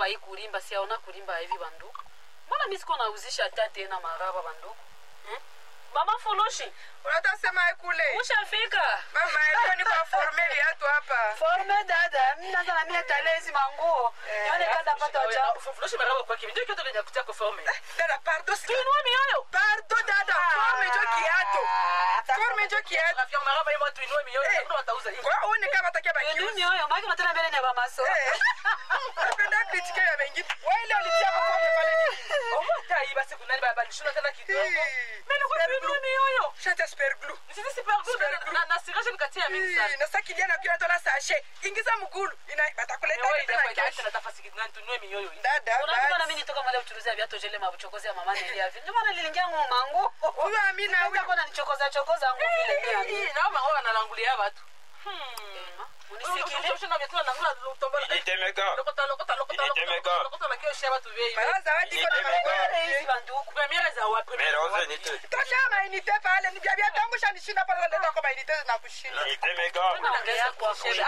maraba hii kulimba siaona kulimba hivi banduku mbona mi siko nauzisha hata tena maraba banduku hmm? mama fulushi unatasema kule ushafika mama leo ni kwa forme viatu hapa forme dada mnaza na mie tale hizi manguo nione kanda pata wacha fufurushi maraba kwa kimi ndio kitu lenye kutia kwa forme dada pardo si tuinua mioyo pardo dada forme jo kiatu forme jo kiatu rafiki yangu maraba hiyo tuinue mioyo Eh. hakuna watauza hivi kwa uone kama atakia baki ndio mioyo maki unatena mbele ni ya bamaso napenda kritike ya wengine wewe leo ulitia kwa forme pale nini oh hata hii basi kuna nini baba nishuna tena kidogo Hii. mimi kwa tuinue mioyo shata super glue nisisi super good na na sirasha nikatia mingi sana Hii, na sasa kijana akiwa tola sashe ingiza mgulu ina batakuleta wewe tena ndio kesho kwa nafasi kidogo tuinue mioyo hii dada unajua na basi. mimi nitoka mali kuchuruzia viatu jele mabuchokozi ya mama nili hivi ndio maana niliingia nguo mangu huyo amina Sasa huyo kuna nichokoza chokoza nguo vile pia hii na mama wao analangulia watu unisikilie Ilitemeka. Ilitemeka. mara zawadi iko na Ilitemeka. hizi banduku Mera uze nite. tosha mainite pale nibia bia tangu shanishinda pale leta kwa mainite na kushinda Ilitemeka. naongea kwa kweli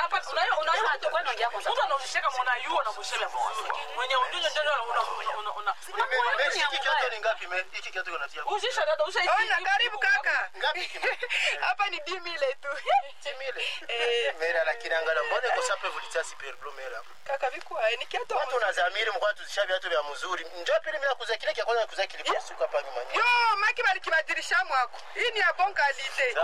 Meshi, hiki kiatu ni ngapi me? Hiki kiatu kinatia ona karibu kaka ngapi kime? hapa ni dimile tu Timile. Mera la kirangala mbone ko sape vulitsa super blue mera. kaka vikwae ni kiatu Watu unazamiri mkwa tuzisha viatu vya mzuri. Njoo pili mimi nakuza kile kia kwanza kuza kile siku hapa nyuma. yo maki balikibadilisha mwako hii ni ya bon kalite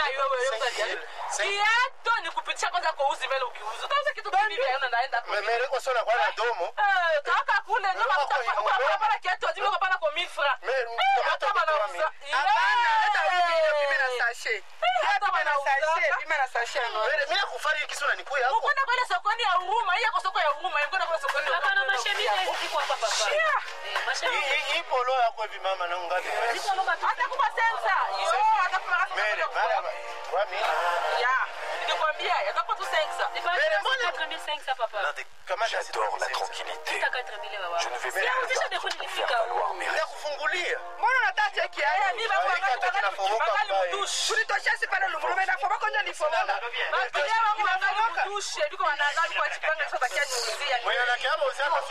kiato ni kupitisha kwanza kwa uzi mbele ukiuza utauza kitu kivi vya yona naenda kwa Mere ko sona kwa na domo. Eh, kaka kule nyuma ukapana kiatu azimi ukapana kwa mifra Mere tomato kwa mimi. hapana leta huyu ndio pime na sashe hata pime na wanauzaka. sashe pime na sashe no Mere mimi nakufari kisura nikuya hapo. ukwenda kwele sokoni ya huruma hii yako soko ya huruma kwenda kwele sokoni ya hapana huruma mashemini hizi ziko hapa papa Shia. eh mashemini Hii hii polo yako hivi mama na ngapi? ziko loba tu atakupa sensa yo atakupa Mere mara kwa mimi. ya nikwambia atakupa tu sensa Mbele, mbona- 4500 papa Kama J'adore la tranquillité. Sita 4000 baba Je ne vais pas Sisha defu faire nilifika valoir mes Ndakufungulia. mbona unataka cheki Eh, haya mi bangu Hii kiatu kinafomoka bangali mbaya. mudushe tulitosha si pale lumurume na foba konja lifomoka Bakilia wangu bangali mudushe biko wanaangali kwa chipanga sasa bakia niuzia Mwenye na kiabo usema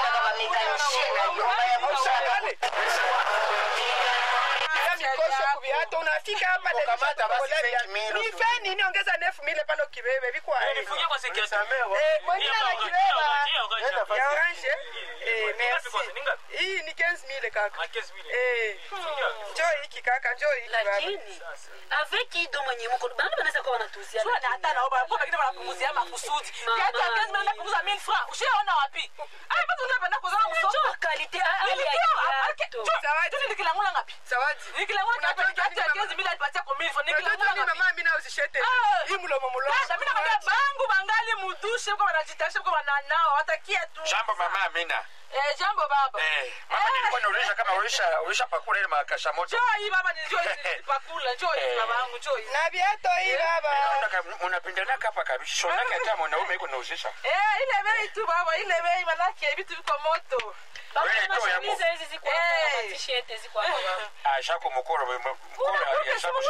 ya mikosho kuviato unafika hapa Uko kamata basi Nife 5,000 nife nini ongeza nefu mile pale ukibebe vikwae Nifungie kwa seketi. Samewa. Eh, mwingine anakibeba Nenda fasi. ya orange eh Ni ngapi kwanza? Ni merci ngapi? hii ni 15000 kaka Ah, 15 000. eh njoo hiki kaka njoo hiki baba lakini avec ido mwenye mko bana banaweza kuwa wanatuzia Sio na hata na oba kwa bagine wanapunguzia makusudi. Mama. Kiatu ya 15 mnaenda kupunguza 1000 francs. Ushaona wapi? Ah, basi unapenda kuzana msoko. Njoo kalite hali ya Nilikia, kiatu. Zawadi. Zawadi. Nilikilangula ngapi? zawadi Nilikilangula ngapi? Unataka Kiatu ya nini, 15 bila alipatia kwa 1000 francs. unajua Nilikilangula nini ngapi? mama mimi na uzishete Ah. hii mlomo mlomo Dada, mimi nakwambia bangu bangali mudushe kwa wanajitarisha kwa wananao watakia tu. Jambo mama Amina. Eh, jambo baba. Eh, mama nilikuwa nauliza kama ulisha ulisha pakula ile makasha moto. Njoo hii baba ni njoo hii pakula, njoo hii baba yangu, njoo hii. na viato hii baba Unapendana hapa kabisa. Shonaka hata mwanaume yuko nauzisha. Eh, ile bei tu baba, ile bei manake vitu viko moto. Baba Wewe na toa ya mashemizi hizi ziko hapa Eh. na t-shirt ziko hapa baba. Ah, shako mkoro mkoro ya shako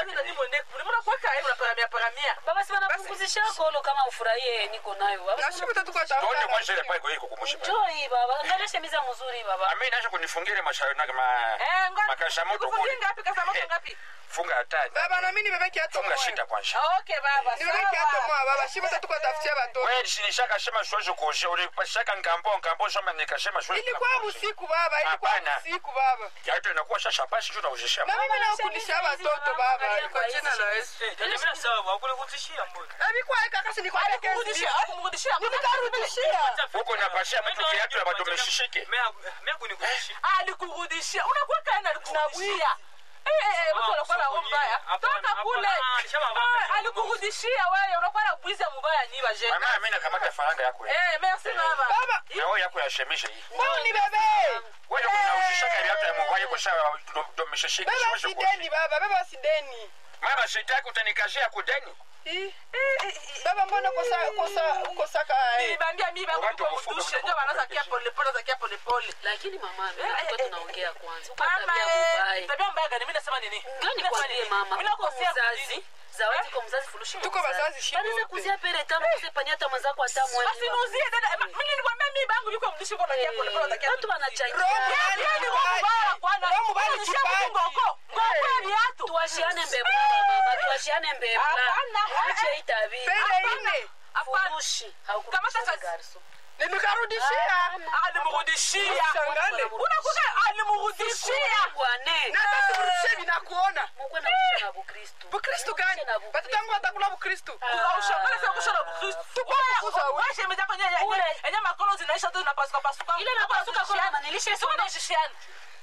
Baba si wanapunguzisha kolo kama ufurahie niko nayo. Baba si nashibu tatu kwa Tuone tafuta kwanza ile pale kwa iko kumushi. Njoo hii baba. Angalia shemiza mzuri baba. Amina acha kunifungia ile mashauri na kama makasha moto kule. Funga hatari. baba na mimi nibebe kiato Funga moja shida kwanza. nibebe kiato moja baba shibu tatu kwa tafutia watoto Wewe sinishaka sema siwezi kuosha. Ulipashaka ngambo ngambo sema nikasema siwezi. ilikuwa usiku baba ilikuwa Hapana. usiku baba Kiatu inakuwa shasha basi tu nauzisha. na mimi nakulisha watoto baba kwa jina la Yesu Eh, dada, mimi sawa, hakunikutishia mbona? na vikwa kaka si nikwambia kesi nikarudishia Huko napashia mtu kiatu na bado umeshishike. Mimi haku- mimi hakunikutishia. alikurudishia unakuwa kaena alikurudishia Eh, eh, eh, mtu anakuwa na roho mbaya Hapana, toka kule hapana, nishamwambia. Ah, alikurudishia wewe unakuwa na bwiza mubaya ni baje Mama Amina kamata faranga yako. hii. eh merci baba baba Na wewe yako yashemisha hii. mbona ni bebe Wewe unauzisha kiatu ya mwangu kwa sababu ndo umeshishika. baba siwezi kuosha. sideni baba baba sideni Mama sitaki utanikashia kudeni. Ih, baba mbona kosa kosa ukosaka nilibambia mimi bangu Watu kwa wakufuga mdushe ndio kutoka wanaanza kwa kia pole pole za kia pole pole Lakini mama, mimi Eh, tulikuwa eh, tunaongea kwanza. Uko mama tabia eh, mbaya. tabia mbaya gani mimi nasema nini Ngani Mimi nasema kwambie nini? mama, mimi uko nakosea mzazi. Zawadi kwa mzazi furushi. Tuko wazazi shibo Banaweza wote. kuzia pere tamu kuse panyata mwenzako hata mwezi. basi nuzie dada Ma- mimi nilikwambia mi bangu yuko mdishi kwa nakia pole pole utakia watu wanachangia Roho Yaani ni roho mbaya kwana. Roho mbaya ni Unashia kipaji. ngoko. Ngoko ya viatu. tuwashiane mbebula mama tuwashiane mbebula Hapana. ache itabi Pele ine. Hapana. furushi Kamata sasa. garso Nimekarudishia. Alimrudishia. Shangale. Unakuta alimrudishia. bwane Na hata simrudishie vinakuona. mukwe na kusha na bukristu Bukristu gani? Watoto wangu watakula Bukristu. Ushangale sasa kusha na Bukristo. kukuza Wewe wewe. wewe shemeji yako nyenye Ule. yenye makolo zinaisha tu zinapasuka pasuka. Ile inapasuka kwa mama, nilisha Sio unashishiana.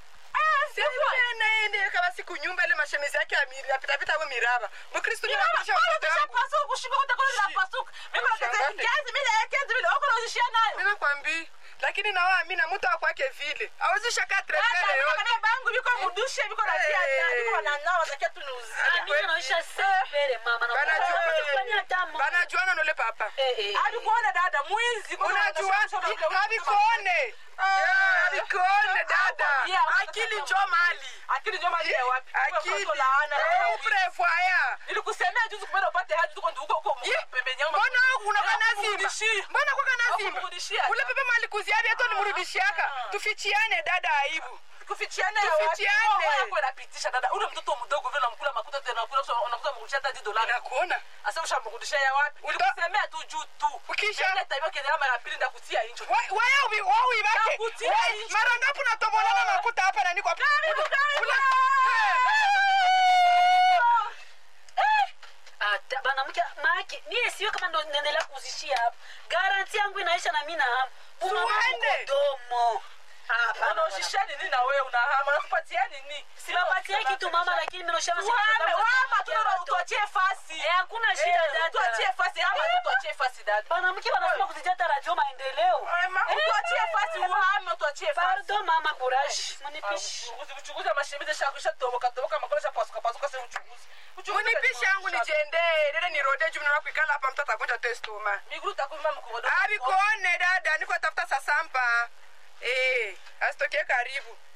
Ende kama siku nyumba ile mashemezi yake ya miri yapita pita kwa miraba. Bukristu ni anafundisha watoto wangu. Mimi nakwambia. Lakini na wao mimi na mtu akwake vile. Hawezi shaka trepele yote. mimi naisha sepere mama na kufanya hata mo Banajuana nole papa. eh eh Unajua havikuone. Yeah, Havikuone dada. Akili njo mali. akili ndio mali ya wapi Akili. Kwa laana Eh, uprevoya. nilikusemea juzi kupenda upate hadi tuko huko huko Ye, pembeni yangu Mbona unakuwa na Hakumrudishia. simba? Mbona kwa na simba? Hakumrudishia. Ule pepe mali kuziabi hata nimrudishiaka. Tufichiane dada aibu. kufichiana ya wapi Tufichiane. Roho yako inapitisha dada ule mtoto mdogo vile unamkula makuta tena unakula unakuta mrudishia hata 10 dollars Nakuona. asa ushamrudishia ya wapi ulikusemea tu juu tu Ukisha- ile tabia kiendelea mara pili ndakutia injo Waya ubi wao ibake. Nakutia Wai, nje. Mara ngapi unatobolana makuta hapa na niko hapa? Karibu, karibu. Ula- ata banamke maki mie siwe kama ndo naendelea kuzishia hapa garanti yangu inaisha na mimi na hamu Uende. domo unaoshisha nini na wewe unahama nakupatia nini siwapatie kitu mama lakini mimi noshama wame wama tu tuachie fasi Eh, hakuna shida Eh, dada tuachie fasi ama tu tuachie fasi dada banamke wanasema kuzijata radio maendeleo tuachie fasi uhame tuachie fasi pardon mama courage munipishi uchunguzi mashimizi shakisha toboka toboka makolo pasuka pasuka sasa uchunguzi Uchunguzi Munipishe yangu nijende. Dede nirode juu mnaona kuikala hapa mtoto agonja testoma. miguru takuma mkodo Abikuone dada, niko tafuta sasampa. Eh, asitokee karibu.